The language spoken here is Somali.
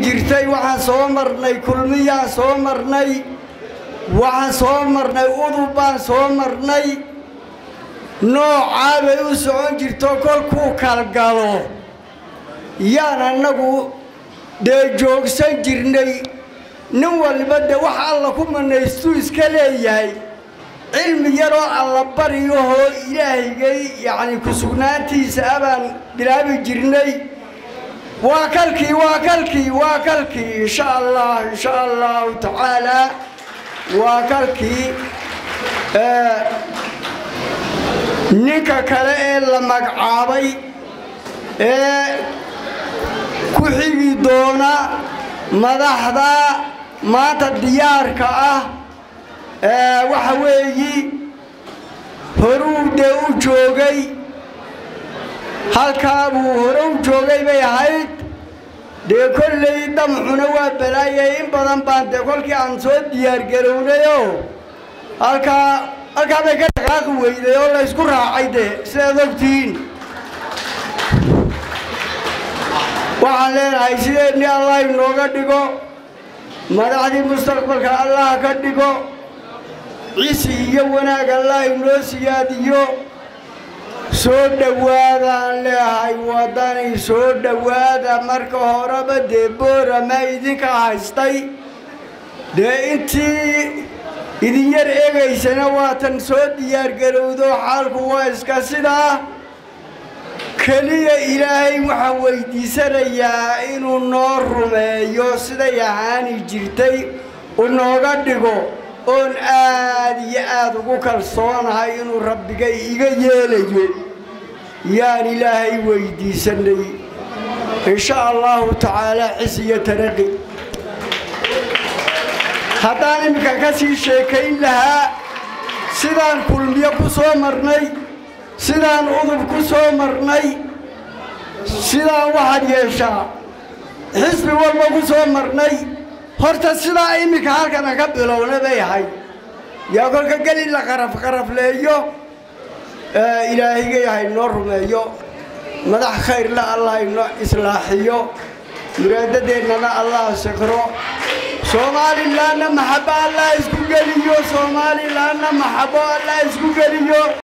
jirtay waxaan soo marnay kulmiyaan soo marnay waxaan soo marnay udub baan soo marnay noocaa bay u socon jirto kolkuu kalgalo yaan annagu dee joogsan jirnay nin waliba dee wax alla ku manaystuu iska leeyahay cilmi yaroo alla bariyahoo ilaahigay yacni ku-sugnaantiisa abaan bilaabi jirnay waa kalkii waa kalkii waa kalkii insha allah insha allahu tacaalaa waa kalkii ninka kale ee la magacaabay ee ku xigi doona madaxda maanta diyaarka ah waxa weeyi horuu dee u joogay halkaa buu hore u joogay bay ahayd dee kolley damcuna waa balaayay in badan baan dee kolkii aan soo diyaargarownayoo halkaa halkaa bay ka dhaqaaqi weyday oo la ysku raacay dee sidaad ogtihiin waxaan leenahay sideedni allah inooga dhigo madaxdii mustaqbalka allah ka dhigo cisi iyo wanaag allah inoo siyaadiyo soo dhowaadaan leehay waddani soo dhowaada marka horeba dee boorama idinka haystay dee intii idin yar eegaysana waatan soo diyaargarowdo xaalku waa iska sidaa keliya ilaahay waxaan weydiisanayaa inuu noo rumeeyo siday ahaani jirtay u nooga dhigo oon aad iyo aad ugu kalsoonahay inuu rabbigay iga yeelayo yaan ilaahay weydiisanay insha allahu tacaalaa cis iyo taraqi haddaan iminka ka sii sheekayn lahaa sidaan kulmiyo ku soo marnay sidaan udub ku soo marnay sidaan waxaad yeeshaa xisbi walba ku soo marnay horta sidaa iminka halkana ka bilowna bay ahayd yaa kolka geli la qaraf qarafleeyo ilaahigay haynoo rumeeyo madax khayrla allah inoo islaaxiyo muraadadeennana allah sikro soomaalilaanna maxabo allah isku geliyo soomaalilaanna maxabo allah isku geliyo